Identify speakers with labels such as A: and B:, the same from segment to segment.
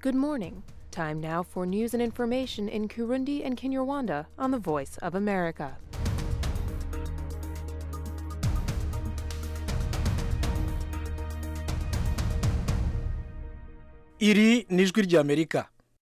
A: Good morning. Time now for news and information in Kurundi and Kinyarwanda on the Voice of America.
B: iri ni ijwi ry'amerika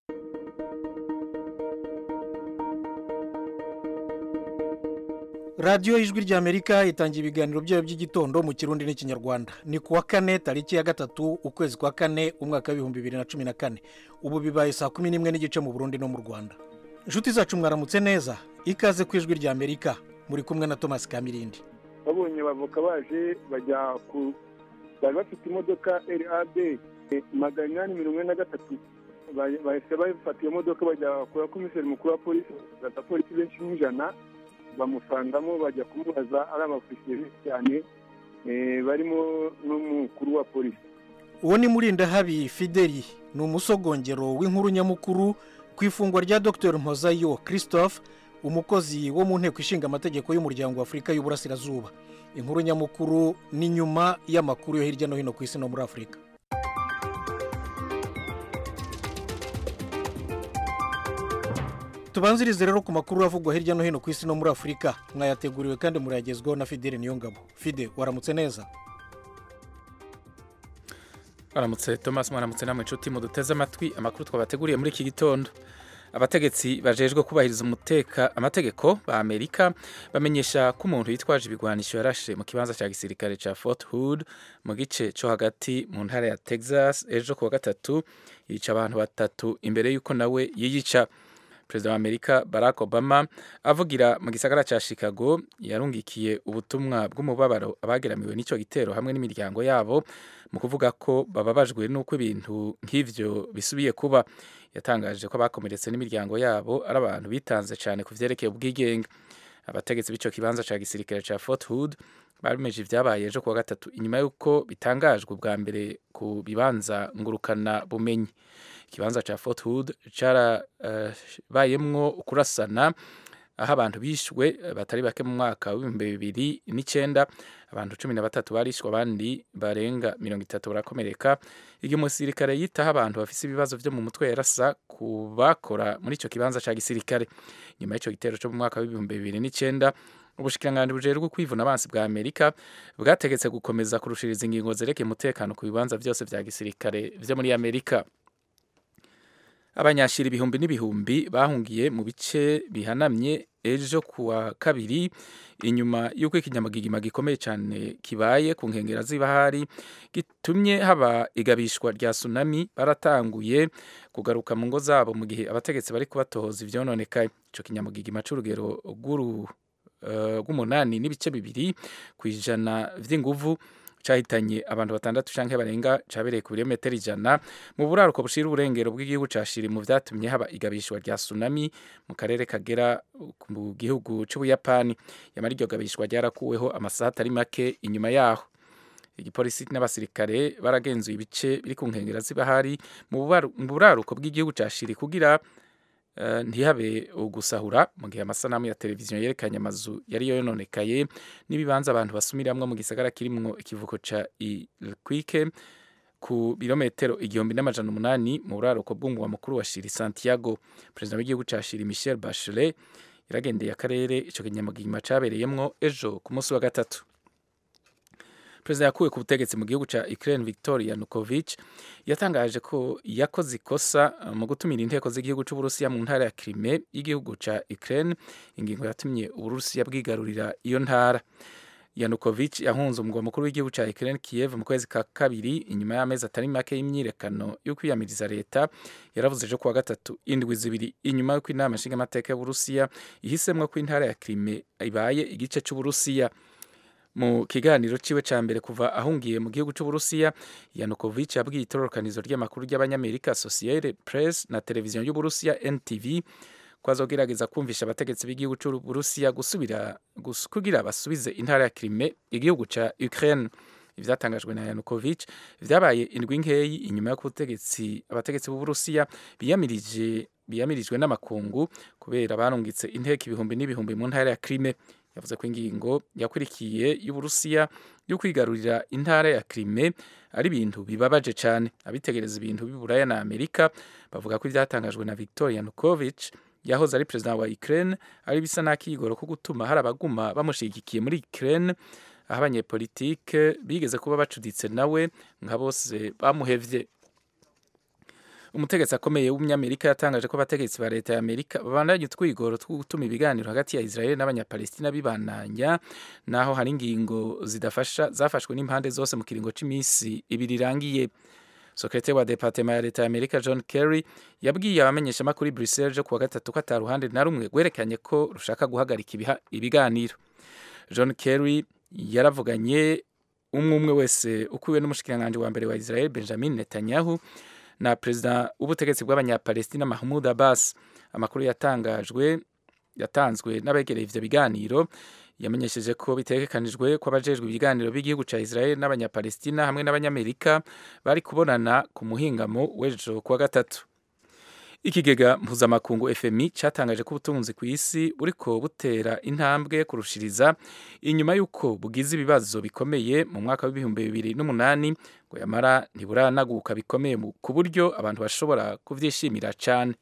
B: radiyo y'ijwi ry'amerika itangira ibiganiro byayo by'igitondo mu kirundi n'ikinyarwanda ni ku wa kane tariki ya gatatu ukwezi kwa kane umwaka w'ibihumbi bibiri na cumi na kane ubu bibaye saa kumi n'imwe n'igice mu burundi no mu rwanda inshuti zacu mwaramutse neza ikaze ku ijwi ry'amerika muri kumwe na thomas kamirindi
C: babonye abavoka baje bajya ku bari bafite imodoka rab magana inani mirongo ine na gatatu bahise bafata iyo modoka bajya kwa komiseri mukuru wa polisi bafata polisi benshi nk'ijana bamusangamo bajya kumubaza ari abafisiye benshi cyane barimo n'umukuru wa polisi
B: uwo ni murindahabi fideli ni umusogongero w'inkuru nyamukuru ku ifungwa rya dr mpozayo christophe umukozi wo mu nteko ishinga amategeko y'umuryango wa afurika y'uburasirazuba inkuru nyamukuru ni nyuma y'amakuru yo hirya no hino ku isi no muri afurika tubanzirize rero ku makuru avugwa hirya no hino ku isi no muri afurika mwayateguriwe kandi murayagezwaho na fideli niyongabo fide waramutse neza
D: waramutse thomas mwaramutse namwe inshuti muduteze amatwi amakuru twabateguriye muri iki gitondo abategetsi bajejwe kubahiriza umuteka amategeko ba amerika bamenyesha ko umuntu yitwaje ibigwanisho yarashe mu kibanza cya gisirikare cya fort hood mu gice cyo hagati mu ntara ya texas ejo kuwa gatatu yica abantu batatu imbere y'uko nawe yiyica perezida wa amerika barack obama avugira mu gisagara cya chicago yarungikiye ubutumwa bw'umubabaro abageramiwe n'icyo gitero hamwe n'imiryango yabo mu kuvuga ko bababajwe n'uko ibintu nk'ivyo bisubiye kuba yatangaje ko abakomeretse n'imiryango yabo ari abantu bitanze cyane ku vyerekeye ubwigenge abategetsi b'ico kibanza ca gisirikare ca fort hood babimeje ivyabaye ejo kuwa gatatu inyuma y'uko bitangajwe bwa mbere ku bibanza ngurukana bumenyi ikibanza ca fort hood carabayemwo uh, kurasana aho abantu bishwe batari bake mu mwaka w'ibihumbi bibiri n'icyenda abantu cumi na batatu barishwe abandi barenga mirongo itatu barakomereka igihe umusirikare yitaho abantu bafise ibibazo vyo mu mutwe yarasa ku bakora muri ico kibanza ca gisirikare nyuma y'ico gitero co mu mwaka w'ibihumbi bibiri n'icyenda ubushikiranganji bujejwe kwivuna abansi bwa amerika bwategetse gukomeza kurushiriza ingingo zerekeye umutekano ku bibanza vyose vya gisirikare vyo muri amerika abanyashira ibihumbi n'ibihumbi bahungiye mu bice bihanamye ejo kuwa kabiri inyuma y'uko ikinyamagigima gikomeye cyane kibaye ku nkengera z'ibahari gitumye haba igabishwa rya tsunami baratanguye kugaruka mu ngo zabo mu gihe abategetsi bari kubatohoza ivyononekaye ico kinyamagigima c'urugero rw'umunani uh, n'ibice bibiri ku ijana vy'inguvu cyahitanye abantu batandatu canke barenga cabereye ku birometero ijana mu buraruko bushira uburengero bw'igihugu ca shiri mu vyatumye haba igabishwa rya tsunami mu karere kagera mu gihugu c'ubuyapani yamara iryo gabishwa ryarakuweho amasaha atari make inyuma yaho igipolisi n'abasirikare baragenzuye ibice biri ku nkengera z'ibahari mu buraruko bw'igihugu ca shiri kugira Uh, ntihabe ugusahura mu gihe amasanamu ya televiziyo yerekanye amazu yari yononekaye n'ibibanza abantu basumiramwo mu gisagara kirimwo ikivuko ca Iquique ku birometero igihumbi n'amajana umunani mu buraruko bw'umugwa mukuru wa Shiri Santiago perezida w'igihugu ca Shiri Michel Bachelet yaragendeye akarere ico kinyamugigima cabereyemwo ejo ku munsi wa gatatu perezida yakuwe ku butegetsi mu gihugu cya Ukraine Victor Yanukovych yatangaje ko yakoze ikosa mu gutumira inteko z'igihugu cy'Uburusiya mu ntara ya Crimea y'igihugu cya Ukraine ingingo yatumye Uburusiya bwigarurira iyo ntara Yanukovych yahunze umugwa mukuru w'igihugu cya Ukraine Kiev mu kwezi ka kabiri inyuma y'amezi atari make y'imyirekano yo kwiyamiriza leta yaravuze ejo kuwa gatatu indwi zibiri inyuma y'uko inama nshingamateka y'Uburusiya ihisemwo ko intara ya Crimea ibaye igice cy'Uburusiya mu kiganiro ciwe ca mbere kuva ahungiye mu gihugu c'uburusiya yanukovich yabwiye itororokanizo ry'amakuru ry'abanyamerika associated press na televiziyo y'uburusiya ntv ko azogerageza kumvisha abategetsi b'igihugu c'uburusiya gusubira kugira basubize intara ya krime igihugu ca ukraine ivyatangajwe na yanukovich vyabaye indwi nkeyi inyuma y'uko abategetsi b'uburusiya biyamirije biyamirijwe n'amakungu kubera barungitse inteko ibihumbi n'ibihumbi mu ntara ya Crimea yavuze ko ingingo yakurikiye y'uburusiya yo kwigarurira intara ya Crimea ari ibintu bibabaje cyane abitegereza ibintu b'iburaya na amerika bavuga ko ibyatangajwe na victor yanukovych yahoze ari perezida wa ukraine ari bisa n'akigoro ko gutuma hari abaguma bamushyigikiye muri ukraine aho abanyepolitike bigeze kuba bacuditse nawe nka bose bamuhevye umutegetsi akomeye w'umunyamerika yatangaje ko abategetsi ba leta ya amerika babandanya utwigoro two gutuma ibiganiro hagati ya israel n'abanyapalestina bibandanya naho hari ingingo zidafasha zafashwe n'impande zose mu kiringo cy'iminsi ibiri irangiye sekretari wa departema ya leta ya amerika john kerry yabwiye abamenyeshamakuru i bruxelles jo kuwa gatatu ko ata ruhande na rumwe rwerekanye ko rushaka guhagarika ibiganiro john kerry yaravuganye umwe umwe wese ukwiwe n'umushikiranganji wa mbere wa israel benjamin netanyahu na perezida w'ubutegetsi bw'abanyapalestina mahmud abbas amakuru yatangajwe yatanzwe n'abegereye ivyo biganiro yamenyesheje ko bitegekanijwe ko abajejwe ibiganiro b'igihugu ca israel n'abanyapalestina hamwe n'abanyamerika bari kubonana ku muhingamo w'ejo kuwa gatatu ikigega mpuzamakungu fmi cyatangaje ko ubutunzi ku isi buriko butera intambwe kurushiriza inyuma y'uko bugize ibibazo bikomeye mu mwaka w'ibihumbi bibiri n'umunani ngo yamara ntiburanaguka bikomeye ku buryo abantu bashobora kuvyishimira cane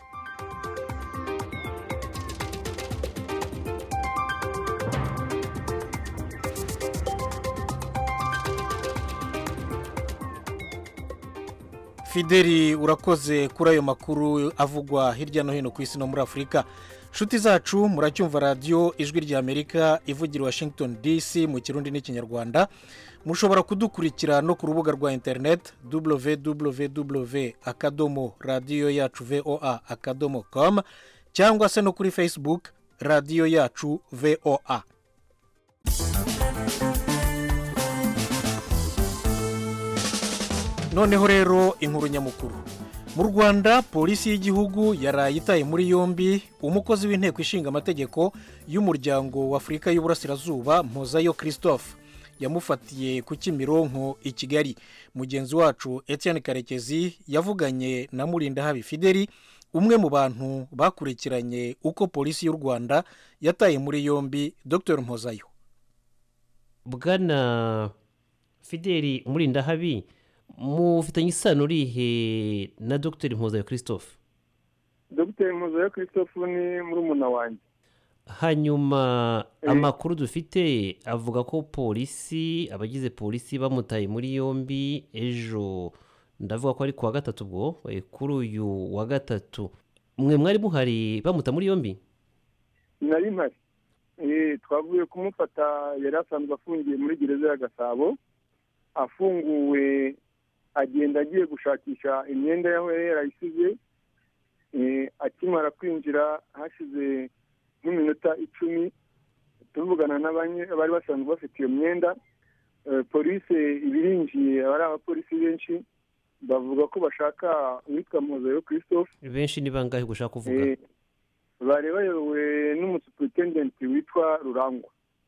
B: fideli urakoze kuri ayo makuru avugwa hirya no hino ku isi no muri afurika nshuti zacu muracyumva radiyo ijwi rya amerika ivugira washington dc mu kirundi n'ikinyarwanda mushobora kudukurikira no ku rubuga rwa interineti www akadomo radiyo yacu voa akadomo com cyangwa se no kuri facebook radiyo yacu voa noneho rero inkuru nyamukuru mu rwanda polisi y'igihugu yaraye itaye muri yombi umukozi w'inteko ishinga amategeko y'umuryango w'afurika y'uburasirazuba mpozayo christophe yamufatiye ku kimironko i kigali mugenzi wacu etienne karekezi yavuganye na murindahabi fideli umwe mu bantu bakurikiranye uko polisi y'u rwanda yataye muri yombi dr mpozayo
E: bwana fideli murindahabi mufitanye isano urihe na dr mpuzayo christophe
C: dr mpuzayo christophe ni murumuna wanjye
E: hanyuma amakuru dufite avuga ko polisi abagize polisi bamutaye muri yombi ejo ndavuga ko ari kuwa gatatu ubwo kuri uyu wa gatatu mwe mwari muhari bamuta muri yombi
C: nari mpari twavuye kumufata yari asanzwe afungiye muri gereza ya gasabo afunguwe agenda agiye gushakisha imyenda yaho yari yarayisize akimara kwinjira hashize nk'iminota icumi tuvugana n'abari basanzwe bafite iyo myenda polisi ibirinjiye aba ari abapolisi benshi bavuga ko bashaka uwitwa mpuzayo christophe
E: benshi ni bangahe gushaka kuvuga
C: bari bayobowe n'umusuperitendenti witwa rurangwa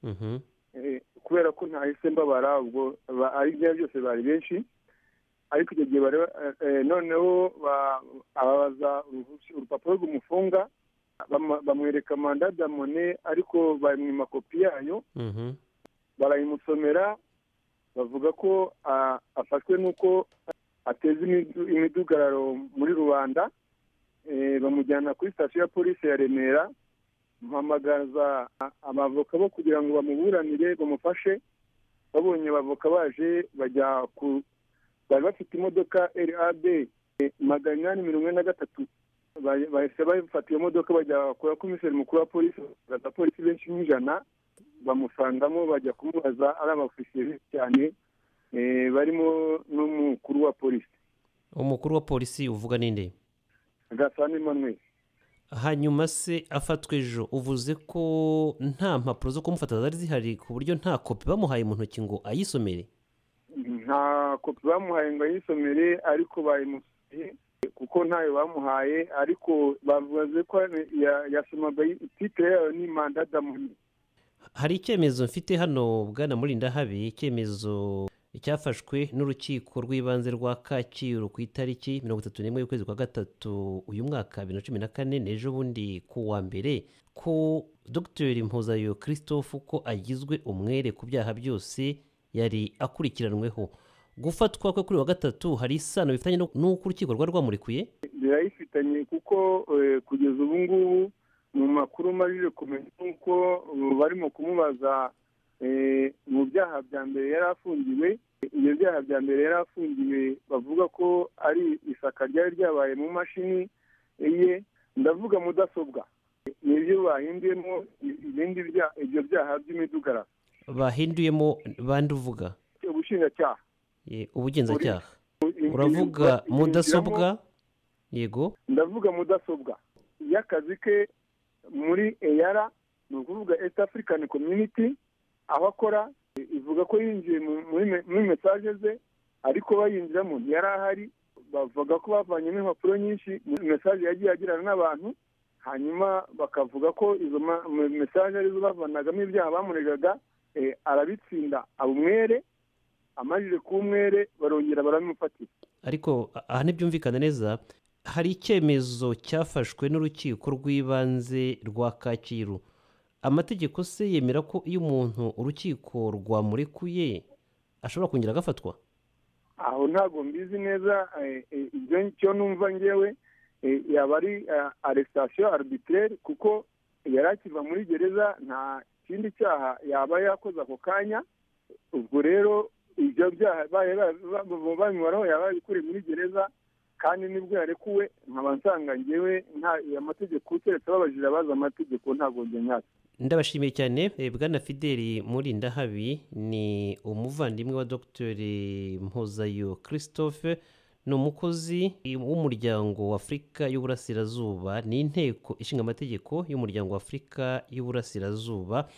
C: kubera ko ntahise mbabara ubwo ari ibyo byose bari benshi ariko icyo gihe noneho ababaza urupapuro rw'umufunga bamwereka manda damone ariko bamwima kopi yayo barayimusomera bavuga ko afashwe n'uko ateza imidugararo muri rubanda bamujyana kuri sitasiyo ya polisi ya remera mpamagaza abavoka bo kugira ngo bamuburanire bamufashe babonye abavoka baje bajya ku bari bafite imodoka rab magana inani mirongo ine na gatatu bahise bafata iyo modoka bajya kwa komiseri mukuru wa polisi abapolisi benshi nk'ijana bamusangamo bajya kumubaza ari abafisiye benshi cyane barimo n'umukuru wa polisi
E: umukuru wa polisi uvuga ninde
C: gasana emmanuel
E: hanyuma se afatwa ejo uvuze ko nta mpapuro zo kumufata zari zihari ku buryo nta kopi bamuhaye mu ntoki ngo ayisomere
C: nta kopi bamuhaye ngo ayisomere ariko bayimusomeye kuko ntayo bamuhaye ariko bavuze ko yasomaga titire yayo ni manda damoni
E: hari icyemezo mfite hano bwana murindahabi icyemezo cyafashwe n'urukiko rw'ibanze rwa kacyiru ku itariki mirongo itatu n'imwe y'ukwezi kwa gatatu uyu mwaka bibiri na cumi na kane n'ejo bundi ku wa mbere ko dr mpuzayo christophe ko agizwe umwere ku byaha byose yari akurikiranweho gufatwa kwe kuri wa gatatu hari isano bifitanye no- n'uko urukiko rwari rwamurekuye
C: birayifitanye kuko eh, kugeza ubu ngubu mu makuru majije kumenya nuko ubu barimo kumubaza eh, mu byaha bya mbere yari afungiwe ibyo byaha bya mbere yari afungiwe bavuga ko ari isaka ryari ryabaye mu mashini ye ndavuga mudasobwa nibyo bahinduyemo ibindi bya- ibyo byaha by'imidugararo
E: bahinduyemo bandi uvuga
C: ubushinjacyaha
E: Ye, ubugenzacyaha
C: Uravuga
E: uravuga mudasobwa yego
C: ndavuga mudasobwa y'akazi ke muri eyara ni ukuvuga east african community aho akora ivuga ko yinjiye mu- muri me- muri mesaje ze ariko bayinjiramo ntiyari ahari bavuga ko bavanyemo impapuro nyinshi muri mesaje yagiye agirana n'abantu hanyuma bakavuga ko izo ma- me- mesaje arizo bavanagamo ibyaha bamuregaga eh, arabitsinda aba umwere amajije kuba umwere barongera barabimufatira
E: ariko a- aha ntibyumvikana neza hari icyemezo cyafashwe n'urukiko rw'ibanze rwa kacyiru amategeko se yemera ko iyo umuntu urukiko rwamurekuye ashobora kongera agafatwa
C: aho ntabwo mbizi neza eh, eh, ibyo cyo numva ngewe eh, yaba ari aresitasiyo arbitraire kuko yari akiva muri gereza nta kindi cyaha yaba yakoze ako kanya ubwo rero ibyo byaha baye ba- ba- babimaraho yaba yabikuriye muri gereza kandi nibwo yarekuwe nkaba nsanga ngewe nta amategeko keretse babajije abazi amategeko ntabwo njye nyazi
E: ndabashimiye cyane eh, bwana fideli murindahabi ni umuvandimwe wa dr mpuzayo christophe ni umukozi w'umuryango w'afurika y'uburasirazuba ni inteko ishinga amategeko y'umuryango w'afurika y'uburasirazuba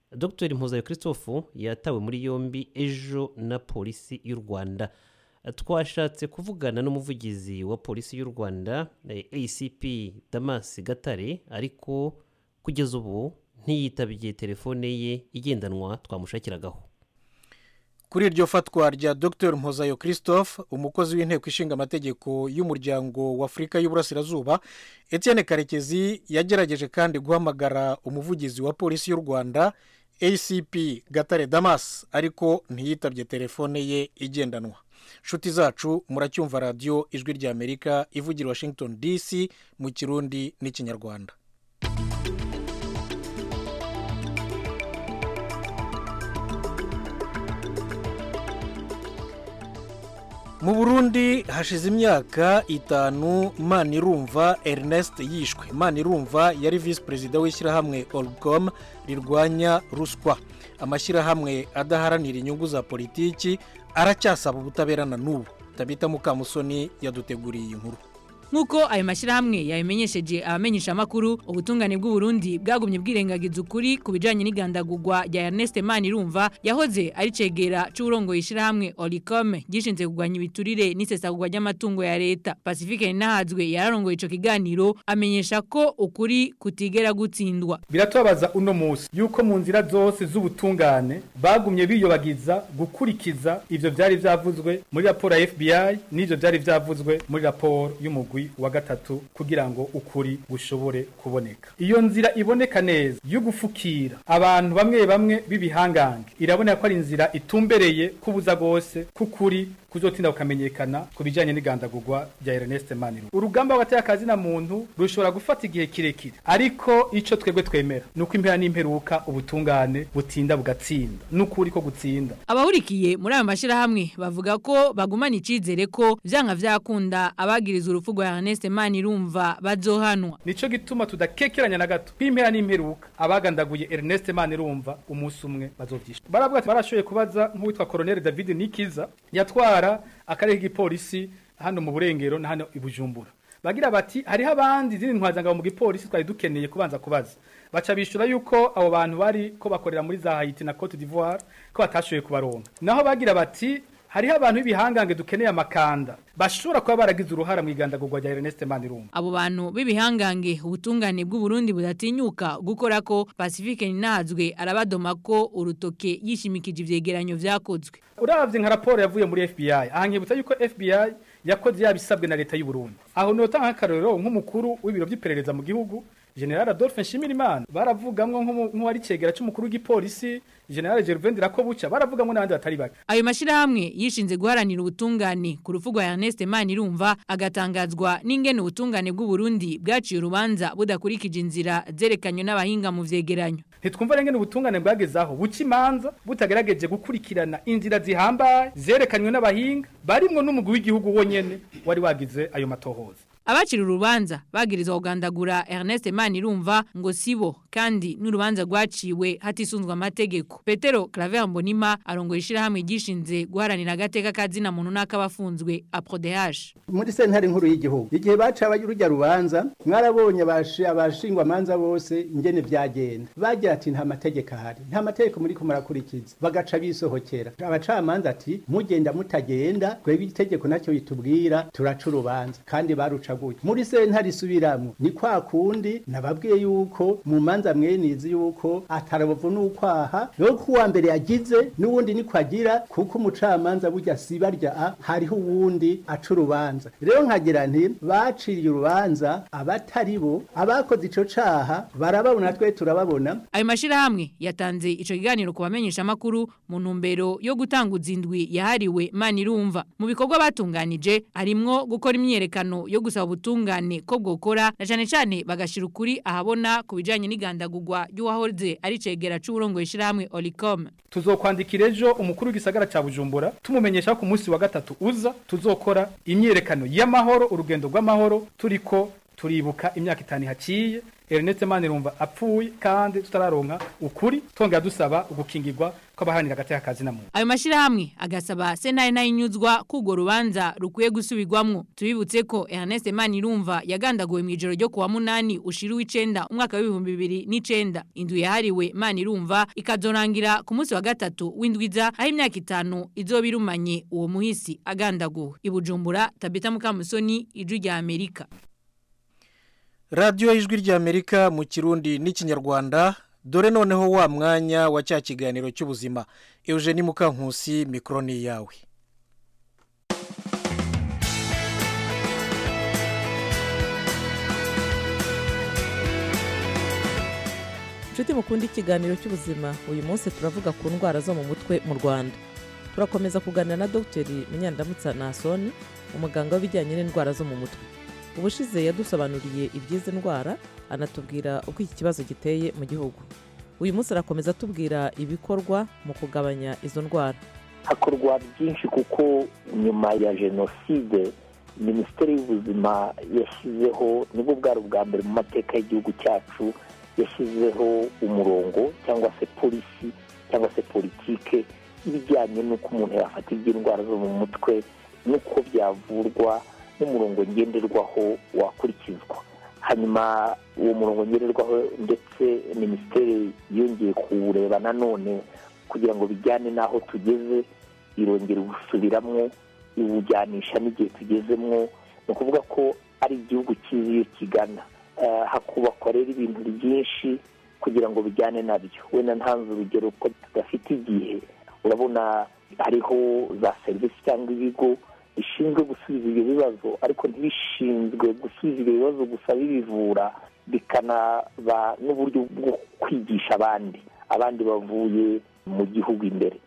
E: dr mpuzayo christophe yatawe muri yombi ejo na polisi y'u rwanda twashatse kuvugana n'umuvugizi wa polisi y'u rwanda eh, acp damas gatare ariko kugeza ubu ntiyitabye telefone ye igendanwa twamushakiragaho
B: kuri iryo fatwa rya dr mpozayo christophe umukozi w'inteko ishinga amategeko y'umuryango w'afurika y'uburasirazuba etienne karekezi yagerageje kandi guhamagara umuvugizi wa polisi y'u rwanda acp gatare damas ariko ntiyitabye telefone ye igendanwa nshuti zacu muracyumva radiyo ijwi ry'amerika ivugira washington dc mu kirundi n'ikinyarwanda mu burundi hashize imyaka itanu manirumva ernest yishwe manirumva yari visi perezida w'ishyirahamwe orcom rirwanya ruswa amashyirahamwe adaharanira inyungu za politiki aracyasaba ubutabera na n'ubu tabita mukamusoni yaduteguriye iyi nkuru
F: nk'uko ayo mashyirahamwe yabimenyesheje abamenyeshamakuru ubutungane bw'uburundi bwagumye bwirengagiza ukuri ku bijyanye n'igandagurwa rya ernest manirumva yahoze ari cegera c'uburongoye ishyirahamwe oricom gishinzwe kurwanya ibiturire n'isesagurwa ry'amatungo ya leta pacifique nahazwe yararongoye ico kiganiro amenyesha ko ukuri kutigera gutsindwa
G: biratubabaza uno munsi yuko mu nzira zose z'ubutungane bagumye biyobagiza gukurikiza ivyo vyari vyavuzwe muri raporo ya FBI n'ivyo vyari vyavuzwe muri raporo y'umugwi wa gatatu kugira ngo ukuri gushobore kuboneka iyo nzira iboneka neza yo gufukira abantu bamwe bamwe b'ibihangange iraboneka ko ari inzira itumbereye kubuza gose kukuri kuzotinda kukamenyekana ku bijanye n'igandagurwa rya Ernest Maniru urugamba hagati y'akazi na muntu rushobora gufata igihe kirekire ariko ico twebwe twemera nuko impera n'imperuka ubutungane butinda bugatsinda n'ukuri ko gutsinda
F: abahurikiye muri ayo mashyirahamwe bavuga ko bagumana icizere ko vyanga vyakunda abagiriza urupfu rwa Ernest Manirumva bazohanwa
G: nico gituma tudakekeranya na gato kw'impera n'imperuka abagandaguye Ernest Manirumva umunsi umwe bazovyisha baravuga ati barashoboye kubaza nk'uwitwa Colonel David Nikiza yatwara akarere k'igipolisi hano mu burengero na hano i Bujumbura bagira bati hariho abandi izindi ntwazangabo mu gipolisi twari dukeneye kubanza kubaza baca bishura yuko abo bantu bari ko bakorera muri za Haiti na Cote d'Ivoire ko batashoboye kubaronka naho bagira bati hariho abantu b'ibihangange dukeneye amakanda bashobora kuba baragize uruhara mu igandagurwa rya Ernest Manirumba
F: abo bantu b'ibihangange ubutungane bw'u Burundi budatinyuka gukora ko Pacifique Ninazwe arabadoma ko urutoke yishimikije ivyegeranyo vyakozwe
G: uravye nka raporo yavuye muri FBI ahankibutsa yuko FBI yakoze yabisabwe na leta y'u Burundi aho notanga akarorero nk'umukuru w'ibiro by'iperereza mu gihugu General Adolphe Nshimirimana baravugamwe nk'uwari cegera c'umukuru w'igipolisi General Gervain Rakobuca baravugamwe n'abandi batari bake
F: ayo mashirahamwe yishinze guharanira ubutungane ku rufu rwa Ernest Manirumva agatangazwa n'ingene ubutungane bw'u Burundi bwaciye urubanza budakurikije inzira zerekanywe n'abahinga mu vyegeranyo
G: ntitwumva rengene ubutungane bwagezaho buca imanza butagerageje gukurikirana inzira zihambaye zerekanywe n'abahinga barimwo n'umugwi w'igihugu wonyene wari wagize ayo matohoza
F: abacira urubanza bagirizwa kugandagura Ernest Manirumva ngo sibo kandi n'urubanza rwaciwe hatisunzwe amategeko Petero Claver Mbonima arongoye ishirahamwe gishinze guharanira agateka kazina muntu n'akabafunzwe APRODH
H: muri sentare nkuru y'igihugu igihe baca urujya rubanza mwarabonye abashingwa amanza bose ingene vyagenda bagira ati nta mategeko ahari nta mategeko muri murakurikiza bagaca bisohokera abacamanza ati mugenda mutagenda twebwe itegeko nacyo bitubwira turaca urubanza kandi baruca gutya muri sentare isubiramwo ni kwa kundi nababwiye yuko mu manza mwenizi yuko atarabovu n'ukwaha rero ko uwa mbere yagize n'uwundi niko agira kuko umucamanza burya sibarya a hariho uwundi aca urubanza rero nkagira nti baciriye urubanza abatari bo abakoze ico caha barababona twe turababona
F: ayo mashirahamwe yatanze ico kiganiro ku bamenyesha makuru mu ntumbero yo gutanguza indwi yahariwe Manirumva mu bikorwa batunganije harimwo gukora imyerekano yo gusaba ubutungane ko bwokora na cyane cyane bagashira ukuri ahabona ku bijanye n'igandagurwa ry'uwahoze ari cegera c'uburongo ishirahamwe Olicom
G: tuzokwandikira ejo umukuru w'igisagara ca Bujumbura tumumenyesha ko ku munsi wa gatatu uza tuzokora imyerekano y'amahoro urugendo rw'amahoro turiko turibuka imyaka itanu haciye Ernest Manirumva apfuye kandi tutararonka ukuri tongera dusaba ugukingirwa kw'abahanira agateka kazi na muntu
F: ayo mashirahamwe agasaba senari nayinyuzwa kugo rubanza rukwiye gusubirwamwo tubibutse ko Ernest Manirumva yagandaguwe mu ijoro ryo kuwa munani ushira w'icenda umwaka w'ibihumbi bibiri n'icenda indu yahariwe Manirumva ikazorangira ku munsi wa gatatu w'indwiza aho imyaka itanu izoba irumanye uwo muhisi agandaguwe ibujumbura Tabita Mukamusoni ijwi rya Amerika
B: radiyo y'ijwi ry'amerika mu kirundi n'ikinyarwanda dore noneho wa mwanya wa cya kiganiro cy'ubuzima eugenie mukankusi mikoro ni iyawe
I: inshuti mukunda ikiganiro cy'ubuzima uyu munsi turavuga ku ndwara zo mu mutwe mu rwanda turakomeza kuganira na dogiteri munyandamutsa nasoni umuganga w'ibijyanye n'indwara zo mu mutwe ubushize yadusobanuriye iby'izi ndwara anatubwira uko iki kibazo giteye mu gihugu uyu munsi arakomeza atubwira ibikorwa mu kugabanya izo ndwara
J: hakorwa byinshi kuko nyuma ya jenoside minisiteri y'ubuzima yashyizeho nibwo bwari ubwa mbere mu mateka y'igihugu cyacu yashyizeho umurongo cyangwa se polisi cyangwa se politike ibijyanye n'uko umuntu yafata iby'indwara zo mu mutwe n'uko byavurwa n'umurongo ngenderwaho wakurikizwa hanyuma uwo murongo ngenderwaho ndetse minisiteri yongeye kuwureba nanone kugira ngo bijyane n'aho tugeze irongera gusubiramo iwujyanisha n'igihe tugezemo ni ukuvuga ko ari igihugu cyiza iyo kigana hakubakwa rero ibintu byinshi kugira ngo bijyane nabyo wenda ntanze urugero ko tudafite igihe urabona hariho za serivisi cyangwa ibigo bishinzwe gusubiza ibyo bibazo ariko ntibishinzwe gusubiza ibyo bibazo gusa bibivura bikanaba n'uburyo bwo kwigisha abandi abandi bavuye mu gihugu imbere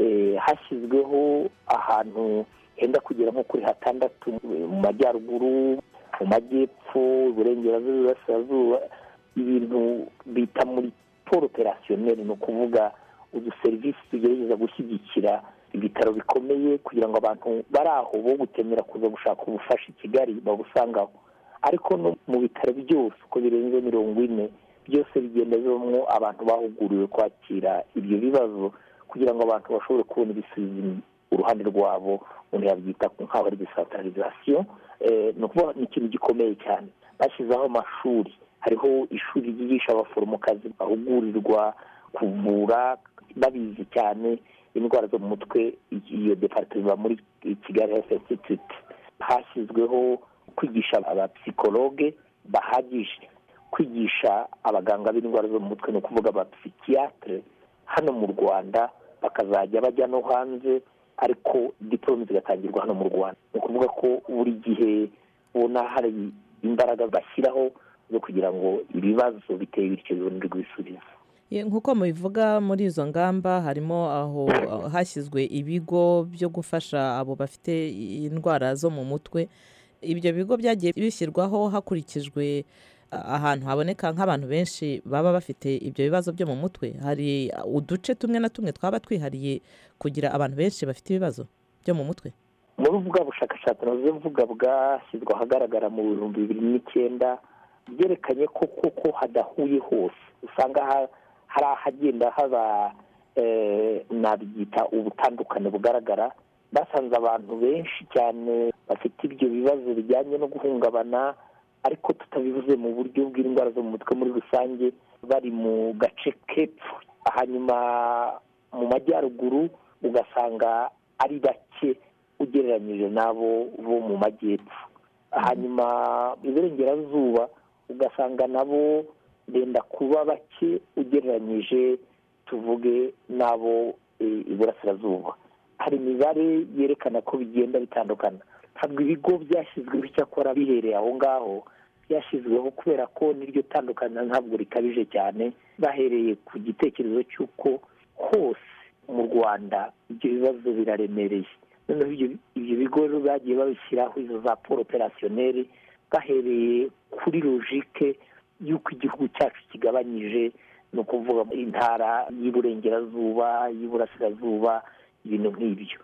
J: hashyizweho ahantu henda kugera nko kuri hatandatu mu majyaruguru mu majyepfo iburengerazuba iburasirazuba ibintu bita muri poro operasiyoneri ni ukuvuga uduserivisi tugerageza gushyigikira ibitaro bikomeye kugira ngo abantu bari aho bo gutemera kuza gushaka ubufasha i kigali babusangaho ariko no mu bitaro byose uko birenze mirongo ine byose bigenda bibamo abantu bahuguriwe kwakira ibyo bibazo kugira ngo abantu bashobore kubona ibisubizo uruhande rwabo umuntu yabyita nk'aho ari desantaralizasiyo ni ukuvuga ni ikintu gikomeye cyane bashyizeho amashuri hariho ishuri ryigisha abaforomokazi bahugurirwa kuvura babizi cyane indwara zo mu mutwe iyo departement muri kigali health institute hashyizweho kwigisha abapsikologe bahagije kwigisha abaganga b'indwara zo mu mutwe ni ukuvuga abapsikiyatire hano mu rwanda bakazajya bajya no hanze ariko diporome zigatangirwa hano mu rwanda ni ukuvuga ko buri gihe ubona hari imbaraga bashyiraho zo kugira ngo ibibazo biteye bityo bibonerwe ibisubizo
I: nk'uko mubivuga muri izo ngamba harimo aho hashyizwe ibigo byo gufasha abo bafite indwara zo mu mutwe ibyo bigo byagiye bishyirwaho hakurikijwe ahantu haboneka nk'abantu benshi baba bafite ibyo bibazo byo mu mutwe hari uduce tumwe na tumwe twaba twihariye kugira abantu benshi bafite ibibazo byo mu mutwe
J: muri bwa bushakashatsi nazo mvuga bwashyizwe ahagaragara mu bihumbi bibiri n'icyenda byerekanye ko koko hadahuye hose usanga hari ahagenda haba nabyita ubutandukane bugaragara basanze abantu benshi cyane bafite ibyo bibazo bijyanye no guhungabana ariko tutabivuze mu buryo bw'indwara zo mu mutwe muri rusange bari mu gace k'epfo hanyuma mu majyaruguru ugasanga ari bake ugereranyije n'abo bo mu majyepfo hanyuma iburengerazuba ugasanga nabo benda kuba bake ugereranyije tuvuge n'abo iburasirazuba hari imibare yerekana ko bigenda bitandukana ntabwo ibigo byashyizweho icyakora bihereye aho ngaho byashyizweho kubera ko n'iryo tandukana ntabwo rikabije cyane bahereye ku gitekerezo cy'uko hose mu rwanda ibyo bibazo biraremereye noneho ibyo bigo bagiye babishyiraho izo za polo operasiyoneri bahereye kuri logike y'uko igihugu cyacu kigabanyije ni ukuvuga intara y'iburengerazuba y'iburasirazuba ibintu nk'ibyo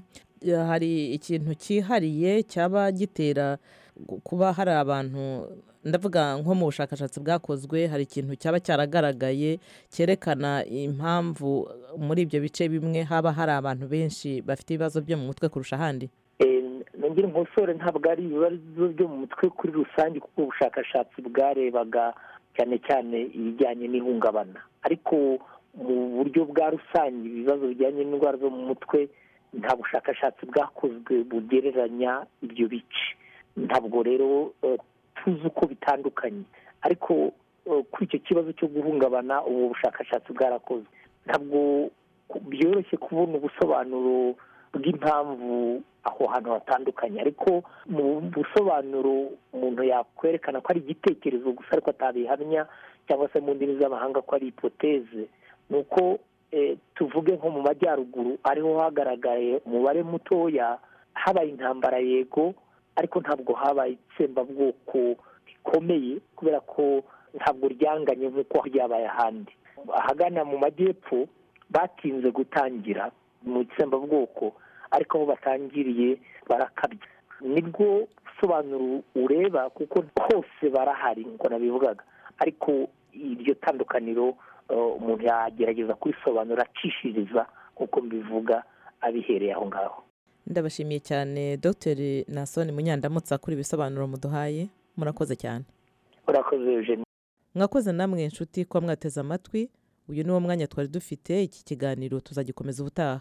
I: hari ikintu cyihariye cyaba gitera kuba hari abantu ndavuga nko mu bushakashatsi bwakozwe hari ikintu cyaba cyaragaragaye cyerekana impamvu muri ibyo bice bimwe haba hari abantu benshi bafite ibibazo byo mu mutwe kurusha ahandi
J: nongere nkosore ntabwo ari ibibazo byo mu mutwe kuri rusange kuko ubushakashatsi bwarebaga cyane cyane ibijyanye n'ihungabana ariko mu buryo bwa rusange ibibazo bijyanye n'indwara zo mu mutwe nta bushakashatsi bwakozwe bugereranya ibyo bice ntabwo rero tuzi uko bitandukanye ariko kuri icyo kibazo cyo guhungabana ubu bushakashatsi bwarakozwe ntabwo byoroshye kubona ubusobanuro bw'impamvu aho hantu hatandukanye ariko mu busobanuro umuntu yakwerekana ko ari igitekerezo gusa ariko atabihamya cyangwa se mu ndimi z'amahanga ko ari ipoteze ni uko tuvuge nko mu majyaruguru ariho hagaragaye umubare mutoya habaye intambara yego ariko ntabwo habaye itsembabwoko rikomeye kubera ko ntabwo ryanganye nk'uko ryabaye ahandi ahagana mu majyepfo batinze gutangira mu itsembabwoko ariko aho batangiriye barakabya nibwo busobanuro ureba kuko hose barahari nk'uko nabivugaga ariko iryo tandukaniro umuntu yagerageza kurisobanura acishiriza nk'uko mbivuga abihereye aho ngaho
I: ndabashimiye cyane dr nasoni munyandamutsa kuri ibisobanuro muduhaye murakoze cyane
J: murakoze eugenie
I: mwakoze namwe inshuti kuba mwateze amatwi uyu ni wo mwanya twari dufite iki kiganiro tuzagikomeza ubutaha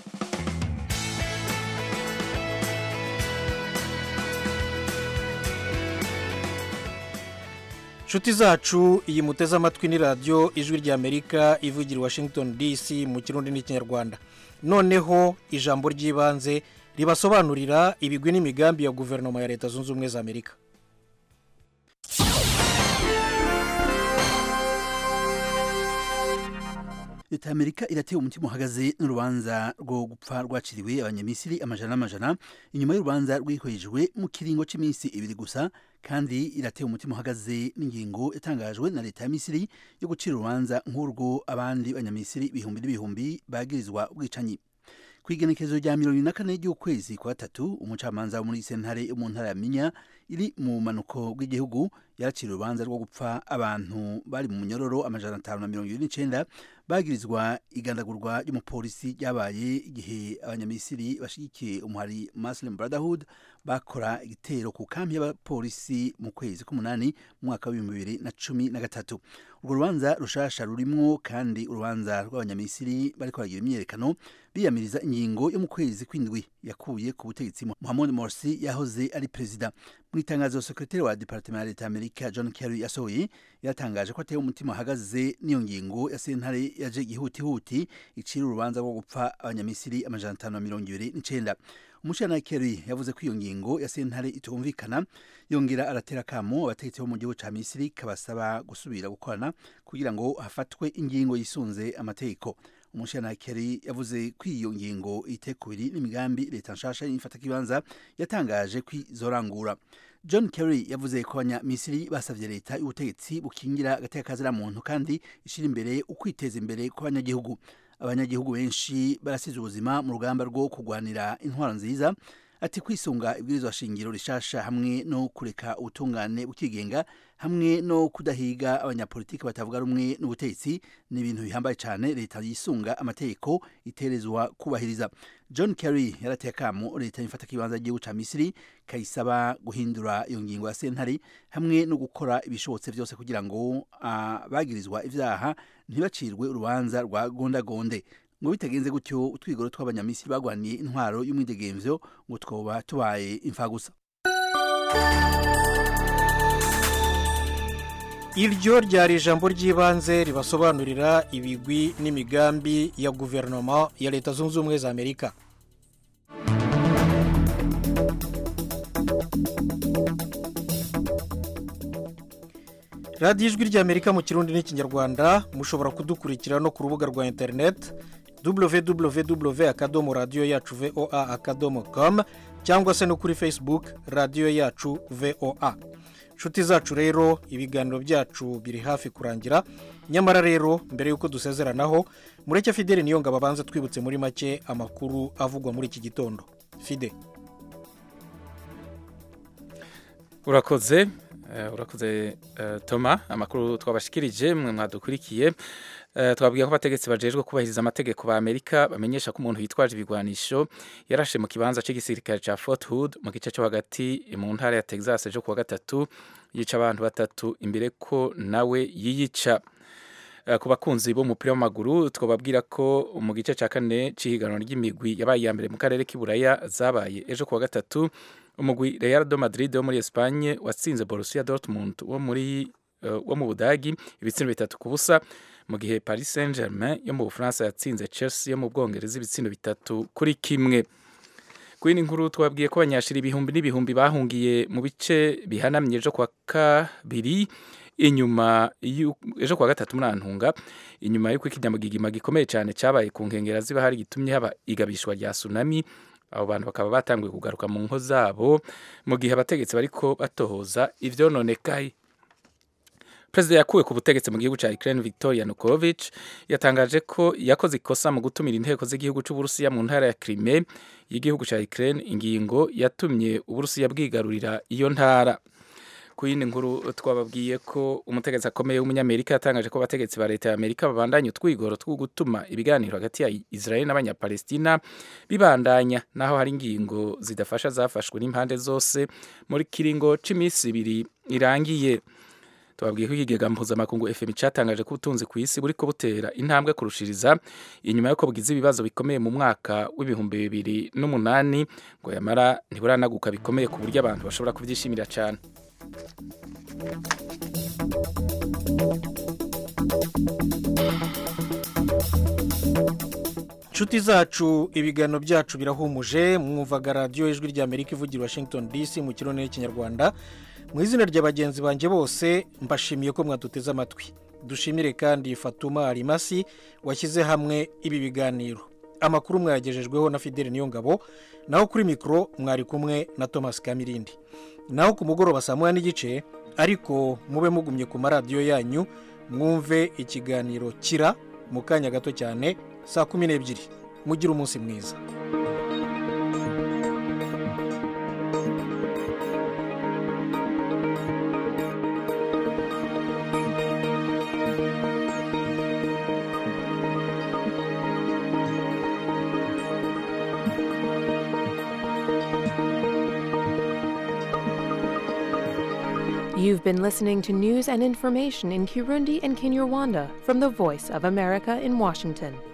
B: inshuti zacu iyi muteze amatwi ni radiyo ijwi ry'amerika ivugira i washington dc mu kirundi n'ikinyarwanda noneho ijambo ry'ibanze ribasobanurira ibigwi n'imigambi ya guverinoma ya leta zunze ubumwe za amerika
K: leta ya amerika irateye umutima uhagaze n'urubanza rwo gupfa rwaciriwe abanyamisiri amajana n'amajana inyuma y'urubanza rwihwejwe mu kiringo cy'iminsi ibiri gusa kandi irateye umutima uhagaze n'ingingo yatangajwe na leta ya misiri yo gucira urubanza nk'urwo abandi banyamisiri ibihumbi n'ibihumbi bagirizwa ubwicanyi ku igenekerezo rya mirongo ine na kane ry'ukwezi kwa gatatu umucamanza wo muri sentare yo mu ntara ya minya iri mu manuko bw'igihugu yaracira urubanza rwo gupfa abantu bari mu munyororo amajana atanu na mirongo irindwi n'icyenda bagirizwa igandagurwa ry'umupolisi ryabaye igihe abanyamisiri bashyigikiye umuhari muslim brotherhood bakora igitero ku kambi y'abapolisi mu kwezi k'umunani mu mwaka w'ibihumbi bibiri na cumi na gatatu urwo rubanza rushasha rurimwo kandi urubanza rw'abanyamisiri bariko baragira imyiyerekano biyamiriza ingingo yo mu kwezi kw'indwi yakuye ku butegetsi Mohamed Morsi yahoze ari perezida mu itangazo sekretari wa departement ya leta y'Amerika John Kerry yasohoye yatangaje ko ateye umutima ahagaze n'iyo ngingo ya sentare yaje gihutihuti icira urubanza rwo gupfa abanyamisiri amajana atanu na mirongo ibiri n'icenda umushana Kerry yavuze ko iyo ngingo ya sentare itumvikana yongera aratera akamo abategetsi bo mu gihugu ca Misiri kabasaba gusubira gukorana kugira ngo hafatwe ingingo yisunze amategeko umushana Kerry yavuze ko iyo ngingo itekubiri n'imigambi leta nshasha y'ifata kibanza yatangaje ko izorangura John Kerry yavuze ko abanyamisiri basavye leta y'ubutegetsi bukingira agateka muntu kandi ishira imbere ukwiteza imbere kw'abanyagihugu abanyagihugu benshi barasize ubuzima mu rugamba rwo kurwanira intwaro nziza ati kwisunga ibwirizwa shingiro rishasha hamwe no kureka ubutungane bukigenga hamwe no kudahiga abanyapolitiki batavuga rumwe n'ubutegetsi ni ibintu bihambaye cyane leta yisunga amategeko iterezwa kubahiriza john kerry yarateye akamo leta yifata kibanza y'igihugu ca misiri kayisaba guhindura iyo ngingo ya sentare hamwe no gukora ibishobotse byose kugira ngo abagirizwa ivyaha ntibacirwe urubanza rwa gondagonde ngo bitagenze gutyo utwigoro tw'abanyamisiri bagwaniye intwaro y'umwidegemvyo ngo twoba tubaye imfagusa
B: iryo ryari ijambo ry'ibanze ribasobanurira ibigwi n'imigambi ya guverinoma ya leta zunze ubumwe za amerika radiyo ijwi ry'amerika mu kirundi n'ikinyarwanda mushobora kudukurikira no ku rubuga rwa interineti www akadomo radiyo yacu voa akadomo com cyangwa se no kuri facebook radiyo yacu voa inshuti zacu rero ibiganiro byacu biri hafi kurangira nyamara rero mbere y'uko dusezeranaho mureke fideli niyo ngabo abanza twibutse muri make amakuru avugwa muri iki gitondo fide
D: urakoze urakoze toma amakuru twabashikirije mwe mwadukurikiye twabwiye ko abategetsi bajejwe kubahiriza amategeko ba amerika bamenyesha ko umuntu yitwaje ibigwanisho yarashe mu kibanza cy'igisirikare cya fort hood mu gice cyo hagati mu ntara ya texas ejo kuwa gatatu yica abantu batatu imbere ko nawe yiyica ku bakunzi b'umupira w'amaguru twababwira ko mu gice cya kane cy'ihiganwa ry'imigwi yabaye iya mbere mu karere k'iburaya zabaye ejo kuwa gatatu umugwi real do madrid wo muri espagne watsinze borussia dortmund wo muri wo mu budagi ibitsindo bitatu ku busa mu gihe paris saint germain yo mu bufaransa yatsinze chelsea yo mu bwongereza ibitsindo bitatu kuri kimwe ku yindi nkuru twabwiye ko abanyashira ibihumbi n'ibihumbi bahungiye mu bice bihanamye ejo kwa kabiri inyuma ejo kuwa gatatu muri antunga inyuma y'uko ikinyamugigima gikomeye cyane cyabaye ku nkengero ziba hari gitumye haba igabishwa rya tsunami abo bantu bakaba batanguye kugaruka mu ngo zabo mu gihe abategetsi bariko batohoza ivyononekaye perezida yakuwe ku butegetsi mu gihugu cya Ukraine Victor Yanukovych yatangaje ko yakoze ikosa mu gutumira inteko z'igihugu cy'Uburusiya mu ntara ya Crimea y'igihugu cya Ukraine ingingo yatumye Uburusiya bwigarurira iyo ntara ku yindi nkuru twababwiye ko umutegetsi akomeye w'umunyamerika yatangaje ko abategetsi ba leta ya amerika babandanya utwigoro two gutuma ibiganiro hagati ya israel n'abanyapalestina bibandanya naho hari ingingo zidafasha zafashwe n'impande zose muri kiringo cy'iminsi ibiri irangiye tubabwiye ko ikigega mpuzamakungu fm cyatangaje ko ubutunzi ku isi buriko butera intambwe kurushiriza inyuma y'uko bugize ibibazo bikomeye mu mwaka w'ibihumbi bibiri n'umunani ngo yamara ntiburanaguka bikomeye ku buryo abantu bashobora kubyishimira cyane
B: inshuti zacu ibiganiro byacu birahumuje mwumvaga radiyo ijwi rya amerika ivugira washington dc mu kirundi n'ikinyarwanda mu izina rya bagenzi banjye bose mbashimiye ko mwaduteze amatwi dushimire kandi fatuma arimasi washyize hamwe ibi biganiro amakuru mwayagejejweho na fideli niyongabo naho kuri mikoro mwari kumwe na thomas kamirindi naho ku mugoroba saa moya n'igice ariko mube mugumye ku maradiyo yanyu mwumve ikiganiro kira mu kanya gato cyane saa kumi n'ebyiri mugire umunsi mwiza
A: You've been listening to news and information in Kirundi and Kinyarwanda from the Voice of America in Washington.